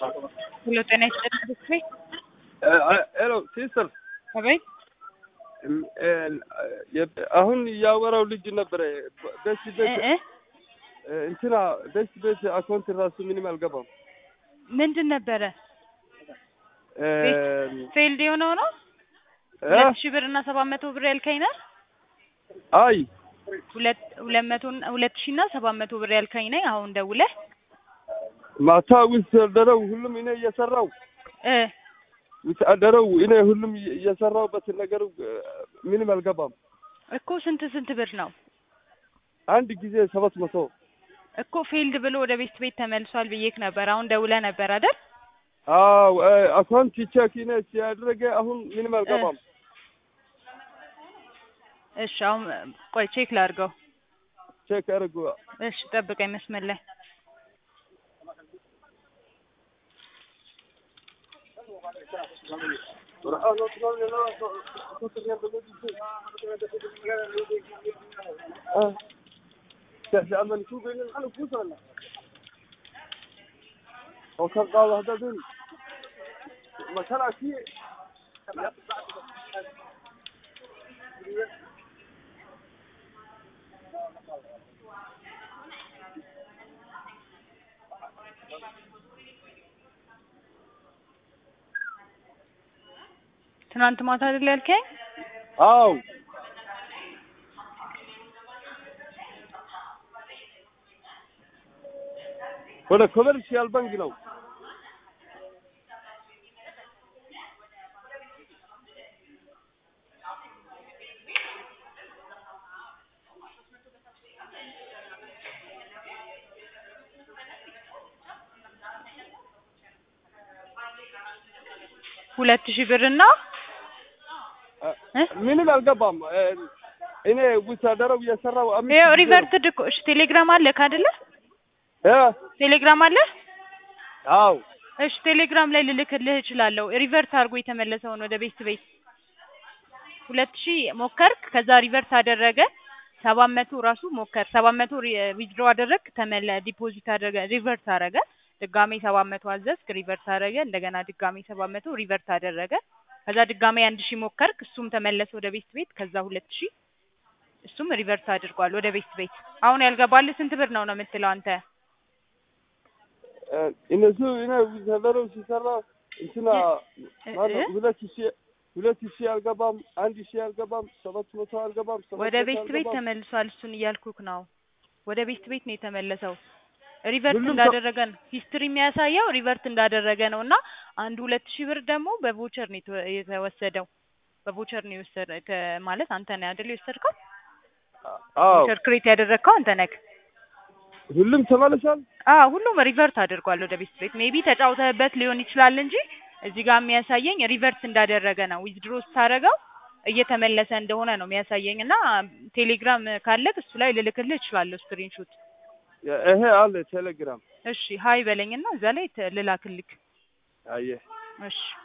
ሄሎ ጤና ይስጥልኝ ብስሬ ሄሎ ሲስተር አቤት አሁን ያወራው ልጅ ነበረ በስ እ ቤት እ እንትና በስ ቤት አካውንት ራሱ ምንም አልገባም። ምንድን ነበረ ፌልድ የሆነው ነው እ? ሁለት ሺህ ብር እና ሰባት መቶ ብር ያልከኝ ነህ አይ ሁለት ሁለት መቶ ሁለት ሺህ እና ሰባት መቶ ብር ያልከኝ ነኝ አሁን ደውለህ ማታ ውስጥ ያደረው ሁሉም እኔ እየሰራው እ ውስጥ ያደረው እኔ ሁሉም እየሰራውበት ነገር ምንም አልገባም። እኮ ስንት ስንት ብር ነው አንድ ጊዜ ሰባት መቶ እኮ ፌልድ ብሎ ወደ ቤት ቤት ተመልሷል ብዬክ ነበር አሁን ደውለህ ነበር አይደል አዎ አካውንት ቼክ እኔ ሲያደረገ አሁን ምንም አልገባም። እሺ አሁን ቆይ ቼክ ላድርገው ቼክ አድርጉ። እሺ ጠብቀኝ መስመር ላይ ትናንት ማታ አይደል ያልከኝ አዎ ወደ ኮመርሻል ባንክ ነው። ሁለት ሺህ ብር እና እ? ምንም አልገባም። እኔ ወታደራው እየሰራው አምስት ይኸው ጊዜ ነው። ሪቨርትድ እኮ እሺ ቴሌግራም አለክ አይደለ እ? ቴሌግራም አለ አዎ እሺ ቴሌግራም ላይ ልልክልህ እችላለሁ ሪቨርት አድርጎ የተመለሰውን ወደ ቤት ቤት ሁለት ሺህ ሞከርክ ከዛ ሪቨርት አደረገ ሰባት መቶ ራሱ ሞከር ሰባት መቶ ዊዝድሮ አደረግ ተመለ ዲፖዚት አደረገ ሪቨርት አደረገ ድጋሜ ሰባት መቶ አዘዝክ ሪቨርት አደረገ እንደገና ድጋሜ ሰባት መቶ ሪቨርት አደረገ ከዛ ድጋሜ አንድ ሺህ ሞከርክ እሱም ተመለሰ ወደ ቤት ቤት ከዛ ሁለት ሺህ እሱም ሪቨርት አድርጓል ወደ ቤት ቤት አሁን ያልገባልህ ስንት ብር ነው ነው የምትለው አንተ እነሱ እኔ ወታደራው ሲሰራ እንትና እ- ማነው እ? ሁለት ሺህ ሁለት ሺህ አልገባም፣ አንድ ሺህ አልገባም፣ ሰባት መቶ አልገባም፣ ሰባት ወደ መቶ ቤት ቤት አልገባም። ተመልሷል። እሱን እያልኩክ ነው። ወደ ቤት ቤት ነው የተመለሰው። ሪቨርት ሁሉም ሰው- እንዳደረገ ነው ሂስትሪ የሚያሳየው ሪቨርት እንዳደረገ ነው። እና አንድ ሁለት ሺህ ብር ደግሞ በቮቸር ነው የተወ- የተወሰደው። በቮቸር ነው የወሰደ ከ- ማለት አንተ ነህ አይደል የወሰድከው? አዎ ቮቸር ክሬት ያደረግከው አንተ ነህ። ሁሉም ተመልሷል። አዎ ሁሉም ሪቨርት አድርጓል ወደ ቤት ቤት። ሜቢ ተጫውተህበት ሊሆን ይችላል እንጂ እዚህ ጋር የሚያሳየኝ ሪቨርት እንዳደረገ ነው። ዊዝድሮ ስታደርገው እየተመለሰ እንደሆነ ነው የሚያሳየኝ። እና ቴሌግራም ካለክ እሱ ላይ ልልክልህ እችላለሁ ስክሪንሾት ይሄ አለ ቴሌግራም። እሺ ሀይ በለኝና እዛ ላይ ተ- ልላክልክ። አየህ እሺ